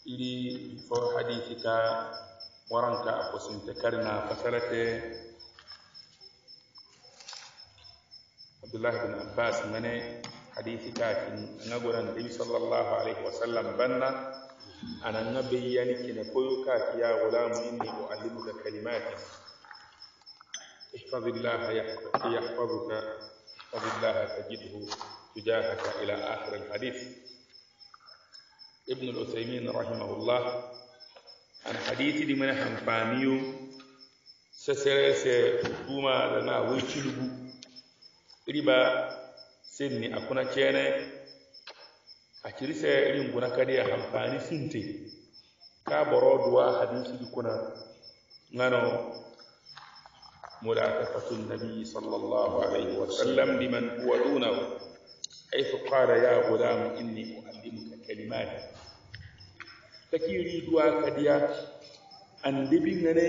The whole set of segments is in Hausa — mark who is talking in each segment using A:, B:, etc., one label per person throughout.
A: ili fo hadithi ka waranka ko sinte karna fasarate abdullah bin abbas ngane hadithi ka kin ngagora nabi sallallahu alaihi wasallam banna ana ngabe yani kina koyo ka ya gulam inni uallimuka kalimatin احفظ الله يحفظك احفظ الله تجده تجاهك إلى آخر الحديث ابن العثيمين رحمه الله عن حديث دي من حنفانيو سسرس بوما لنا ويشلبو riba sinni akuna cene a kirise irin guna kadi a amfani sinte ka boro duwa hadisi di kuna ngano ملاقفة النبي صلى الله عليه وسلم لمن هو دونه حيث قال يا غلام إني أعلمك كلمات تكيري دوا كديا أن دبنغني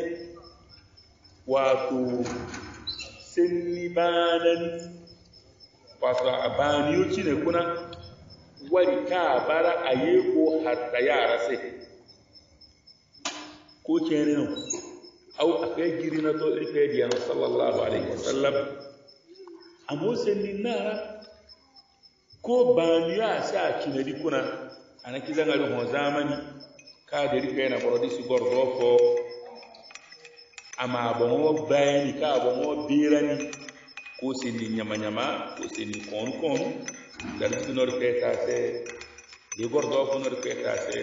A: واتو سني بانن واتو أبانيو تشيني كنا wari ka bara a yi ko hatta yara sai ko kenan au akai girina to irfe diya sallallahu alaihi wasallam amo senni nara ko baniya sa kinadi kuna ana kizangari ho zamani ka da rike na borodi si gordo ko ama bongo bayani ka bongo birani ko senni nyama nyama ko senni kon kon dan sunor peta se di gordo ko nor peta se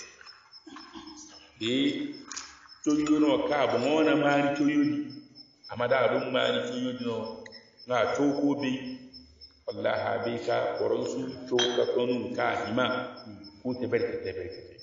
A: di coyono ka bo ngona mani coyodi amada ɗum mani coyodi no ga coko be wallaha be ka koron su coka tonum ka hima ko te berkete berkete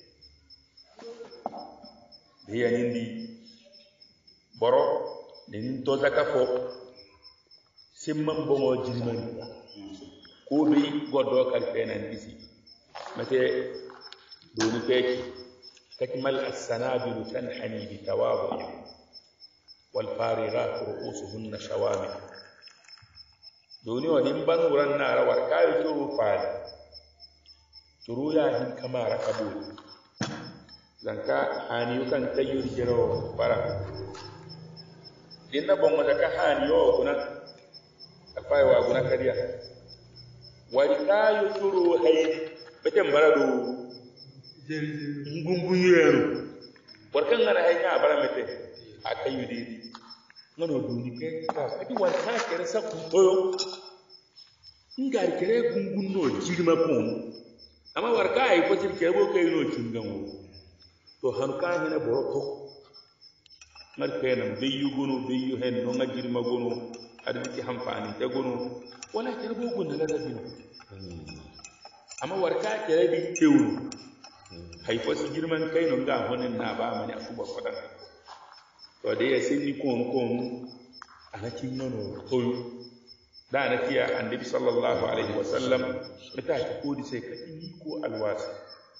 A: be yanindi boro nin to zaka fo simman bongo jirimani ko be goddo kal fenan disi mate doni peki تكمل السنابل تنحني بتواضع والفارغات رؤوسهن شوامع دوني ودين بنورا النار وركاي ترو فال ترو يا هن كما ركبول زنكا هانيو كان تيور جرو برا dinna bongo daga haniyo kuna afai wa kuna kariya wari kayo turu hay beten barado ngungun yero warkan ngana hay nya bara mete akayu didi ngano duni ke ka adi warka kere sa ku toyo ngari kere gungun no jirma ko amma warka ay ko jir kere bo kay no cingan wo to han ka hina boro to ngar kenam beyu gono beyu hen no ngajirma gono adi ci hamfani te gono wala kere bo gunna la dabino amma warka kere bi tewru haifo su girman kai nun ga honin na ba mani a kuma fadan to da ya sin ni kon kon anakin nono toyo da na kiya annabi sallallahu alaihi wa sallam mata ta kodi sai ka ni ko alwasi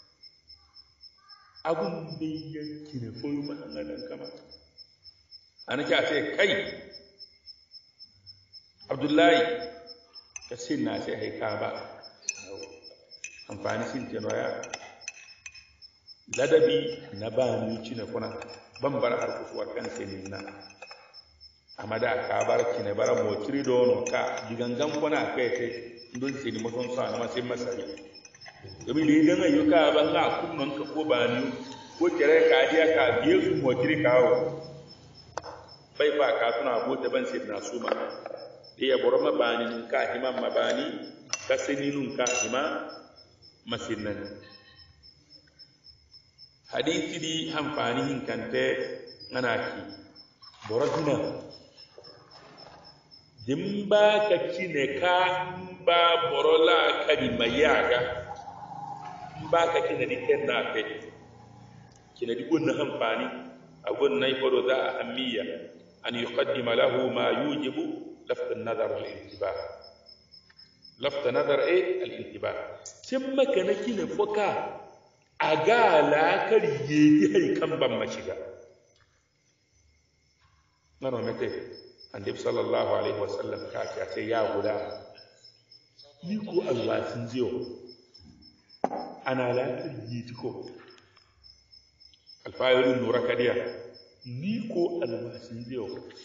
A: abun da ya kine foyo ma nan kama anaki a sai kai abdullahi ka sin na sai haika ba amfani sin tenoya ladabi na ba ni cine kuna ban bar har kusuwa kan senin na amma da ka bar kine bara mo tiri dono ka digangan kuna kai te don sai ni mutum sa na sai masari domin da idan ayu ka ban ga kunnon ka ko bani ko kire ka dia ka biye su mo tiri kawo bai fa ka tuna ko ta ban sai na su ma da ya boro mabani ka hima mabani ka seninun ka hima masinnan hadithi di hamfani hinkante nganaki borodina dimba ka kine ka mba borola kadi mayaga mba ka kine di kenna pe kine di gonna hamfani a gonna ifodo za ahammiya an yuqaddima lahu ma yujibu lafta an-nazar wal-intibah lafta nazar e al-intibah simma kana kine foka a ga lakar yeki haikan ban mashiga nano mete annabi sallallahu alaihi wasallam ka ka ce ya guda ni ko alwasin jiyo ana lakar yeti ko alfayirin nura kadiya ni ko alwasin zai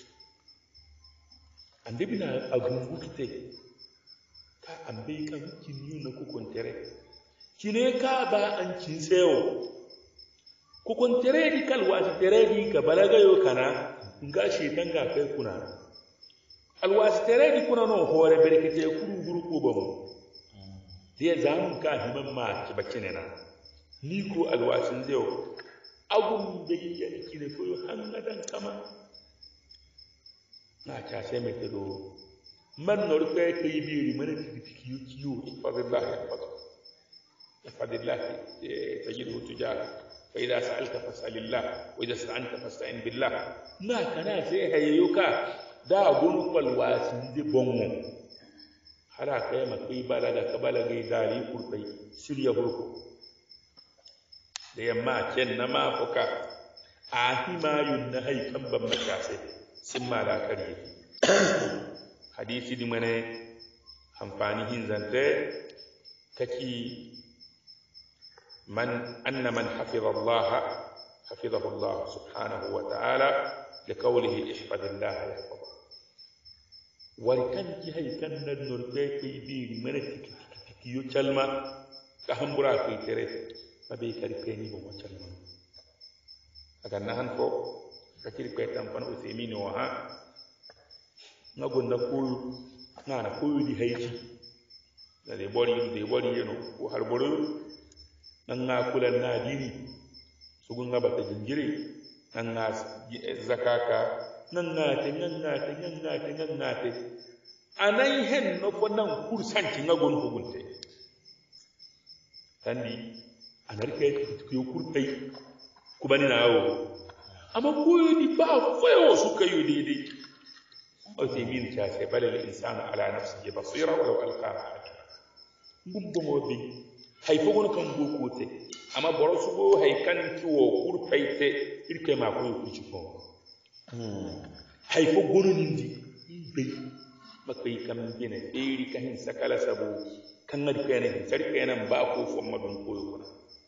A: an dabi na agungu kite ka an bai kan kin yi na kukun tere kine ka ba an kin sayo kukun tere di kalwasi tere di ka balagayo kana nga shetan ga kai kuna alwasi tere di kuna no hore berkete kuru guru ko ba mu dia zamu ka himan ma ki bacine na ni ko alwasin zai agun da yi kine ko hangadan kama na cashe mai tado man nor kai kai biri mana tiki tiki yu kiyo ifadillah ifadillah ifadillah tajidu tujara fa idza sa'alta fas'alillah wa idza sta'anta fasta'in billah na kana sai hayyuka da gun kwalwasin di bongo hala kai ma kai balaga ka balaga dali kurbai shirya burko da yamma ken na mafuka a himayun na haikan ban makasai sun malakar yake hadisi di mana amfani hin zante kaki man anna man hafiza Allah hafizahu Allah subhanahu wa ta'ala li qawlihi ihfazillah yahfazuk war kan ki hay kan nan nur be kai bi mana tiki tiki tiki yo calma ka hambura kai tere mabe kari peni bo calma aga nahan ko kakiri kwe tampana usemini wa ha nga gonda koyo nga na koyo di haiti na de bori de bori yeno ko har boro nan nga kula na dini sugun nga bata jinjiri nan nga zakaka nan nga te nan nga te nan nga te nan nga te anan hen no fo nan kursanti nga gon ko gunte tandi anarke ko kurtai kubani na awo amma koyo ni ba fayo suka yi daidai Uthaymeen ta ce bal al insanu ala nafsihi basira walau alqa ngum bo bi hay fo gon kan go kote amma boro su go hay kan kiwo kur paite irke ma ko ku ci ko hay fo gon ni ndi be makai kam gene iri kan sakala sabo kan ngadi kene sarki nan ba ko fo madun koyo kuna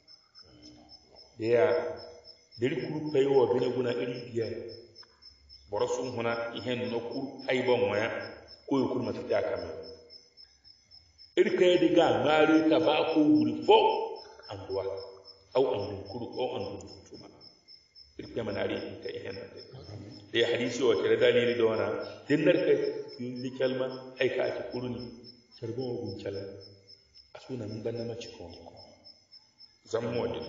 A: ya deri kuru pay wo bene guna iri biya boro sun huna ihen no kuru pay bon waya ko yo kurma ta kame iri kay de ga ngari ka ba ko wuri fo anduwa au andu kuru o andu tuma iri kay manari ka ihen de de hadisi o tere dalili do wana dinnar kay yulli kalma ay ka ci kuruni sarbo gun chala asuna mun banna ma ci ko zammo din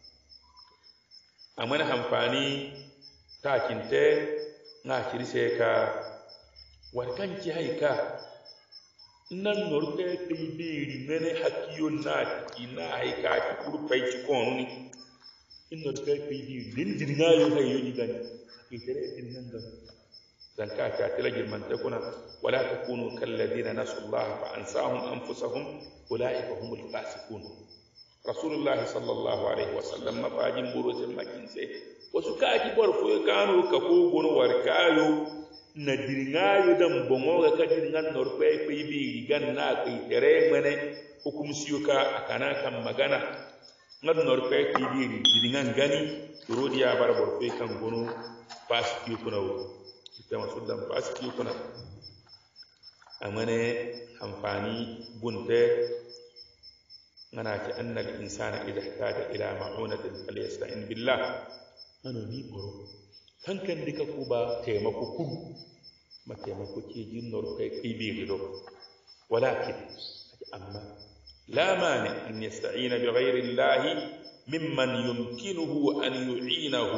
A: a mana amfani takinte na kirse ka warkan ki haika nan norke kai biri mene hakiyo na ina haika ki kurfai ki konuni in norke kai biri din dirga yo hay yo digan ki tere din nan da dan ka ta tila girman ta kuna wala takunu kal ladina nasullaha fa ansahum anfusahum ulaika humul fasiqun rasulullah sallallahu alaihi wasallam mafajin burotin makinse wasu kaki bar fo kanu ka ko gono war kayo na dirngayo dan bongo ga ka dirngan nor pe pe bi gan na kai tere mene hukum siyuka akana kan magana ngad nor pe ki bi dirngan gani rodi ya bar bar pe kan gono pas ki kuna wo ita masuddan pas ki kuna amane amfani bunte ngana ci anna al insana idha ihtaja ila ma'unatin falyasta'in billah ano ni boro kankan dika ku ba taimako kun ma taimako ke jin nor kai kai bi gido walakin amma la mani an yasta'ina bi ghayri allahi mimman yumkinuhu an yu'inahu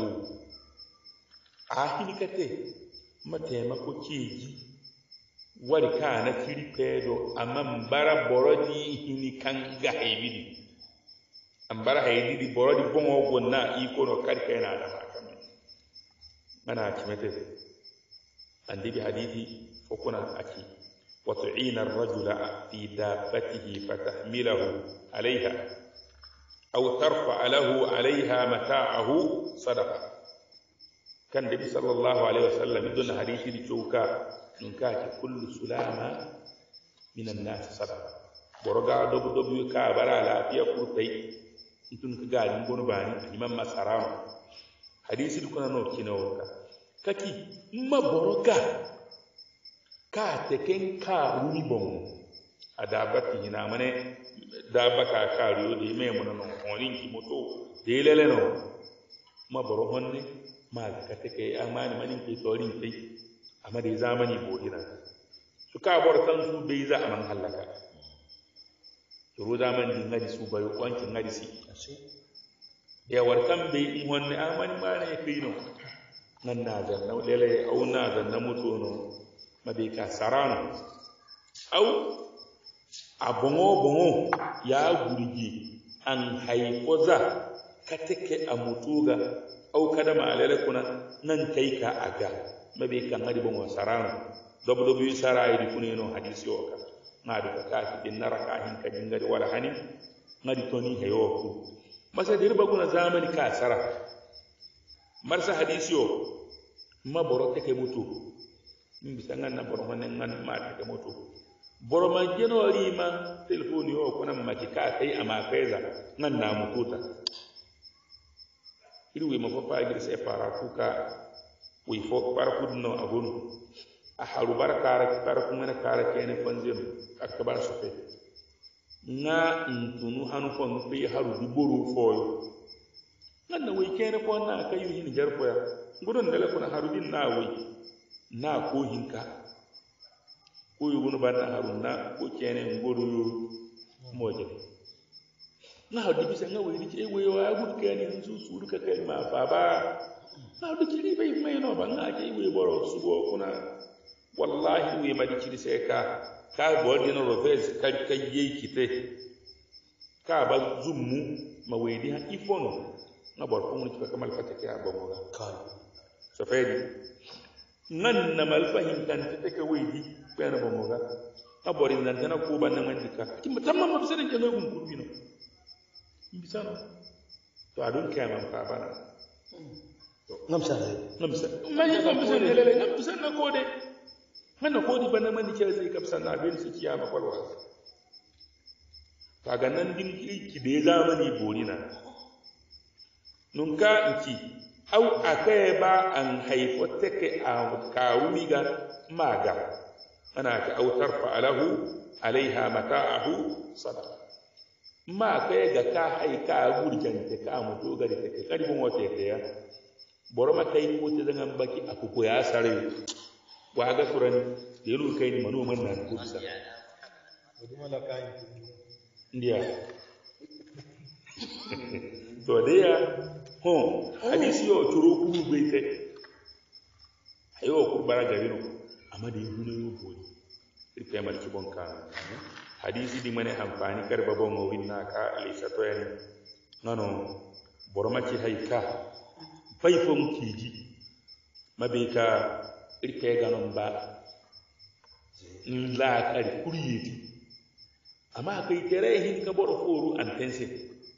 A: ahini kate ma taimako ke ji wari kana tiri pedo amma mbara borodi hini kanga haybidi ambara haybidi borodi bongo gonna iko no karka yana da hakame mana kimete andi bi hadithi fokuna aki wa tu'ina ar-rajula fi dabbatihi fatahmilahu alayha aw tarfa lahu alayha mata'ahu sadaqa kan nabi sallallahu alaihi wasallam idon hadithi di chouka ɗum kaake kullu sulama min annasi sadaka boro ga dobo dobo ka bara lafiya kurtai itun ka ga din gono bani imam masarama hadisi du kuna no kinawo ka kaki ma boroka ka teken ka rumi bon adaba ti hina mane daba ka ka riyo de me mun no honin ki moto de lele no ma boro honne ma ka teke amani manin ke torin kai amma da zamani bodina su ka bor kan su bai za a man halaka turu zaman din ngadi su bayo wankin ngadi si ya warkan bai in wanne amani ma ne kai no nan na zanna lele au na zanna mutu no mabe ka sarano au a bongo bongo ya gurgi an haifoza ka take a mutuga au kada ma lele kuna nan kai ka aga mabe kan ngadi bongo sarano dobo dobo yi sara yi di funeno hadisi o ka ngadi ka ka din naraka hin ka jingari wala hani ngadi toni heyo ku masa dirba kuna zamani ka sara marsa hadisi o ma boro take mutu min bisa ngan na boro manen ngan ma take mutu boro ma jeno rima telefoni o kuna ma ki ka kai ama peza ngan na mututa iri ma fa gir se para kuka wi fo para kudno agonu a haru bara kara kara kuma na kara kene fanzenu akbar sofe nga ntunu hanu fo mpe haru di boru foyo nga na wai kene ko na kayu hin jarfo ya gudun dale kuna haru din na wai na ko hinka ko yugunu ban na haru na ko kene ngoru moje na hadu bisa nga wai dike wai wa gud kene su su duka kai ma fa ba na hadu kiri bai mai no ban nga ke wai boro su go kuna wallahi wai ma dikiri sai ka ka bol dina rofes ka ka yi kite ka ba zummu ma wedi ha ifono na bor ko mun ka kamal fata ke aba mo ga
B: kai
A: so fedi nan na mal fahim kan ta take wedi bayana ba mo ga na bor in nan tana ko ban nan man dika ki mutamman ma bisanin ke gun kurbi no bisano to adun kaman ka bana
B: ngam sa ne
A: ngam sa man ya ngam bisan lele ngam bisan na kode hana kodi bana mani ke zai kapsa na bin su kiyama kwalwa kaga nan din ki da zamani borina nun ka nki au akai ba an haifo take a kawumi ga maga ana ka autar fa'alahu alaiha mata'ahu sadaqa ma kai ga ka haika gurjan ta ka mutu ga da take karibin wata ya boro ma kai ko ta zangan baki akuko ya sare wa ga furan da yalo kai ni manoman na ko bisa ndiya to dia ho hadisi yo turo ku bai kai ayo ku bara gari no amma da yuno yo boni irkai mal ki bon kan hadisi di mane amfani kar babon mo winna ka lisa to yan nono boroma ki haika faifon kiji mabe ka irkai ganon ba la kari kuriyeti amma kai tere hin ka boro foru an tense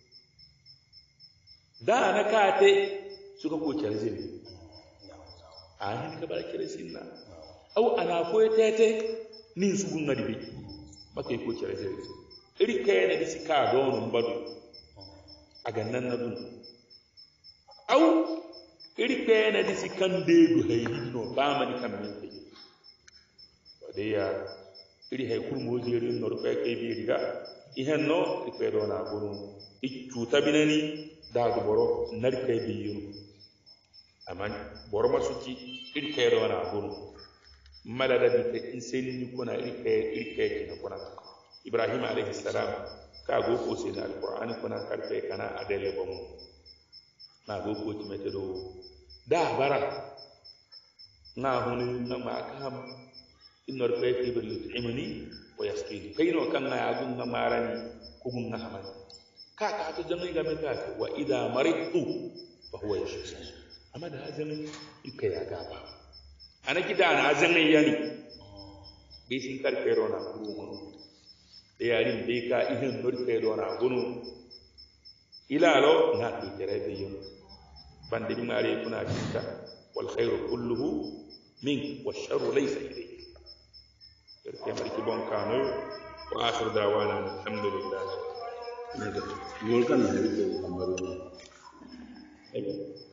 A: da na kate suka ko charze ne a hin ka bar kire sinna au ana ko tete nin su gun ngadi bi maka ko charze ne iri kai na disi ka donun badu a gannan na dun au iri kai na disi kan de du haydi no ba mani kan min de ya iri hay kurmo jeri no rufe kai bi riga ihan no ipe do na gonu i cuta binani da du boro nar kai bi yuru aman boro masuki iri kai do na gonu malada bi te inseni ni kuna iri kai iri kai kina kuna ibrahim alayhi salam ka go ko sai da alqur'ani kuna karfe kana adele bomu na go ko ti mete do da bara na hunu na ma kam innor fe kibir yut'imuni wa yasqini kayno kan na yagun na marani kugun na hamani ka ka to jami ga meka ka wa idha maridtu fa huwa yashfi amma da hazan ika ya gaba ana kida na hazan yani be sin kar fe rona kuru mun de yarin be ka ihin nor fe rona gunu ila lo na ti tere be yum bande bi mare kuna tinta wal khairu kulluhu mink wash sharru laysa ilayk kemar ki bon kano wa akhir dawana alhamdulillah
B: ne ga yol kan ne ke ambaru
A: Amen.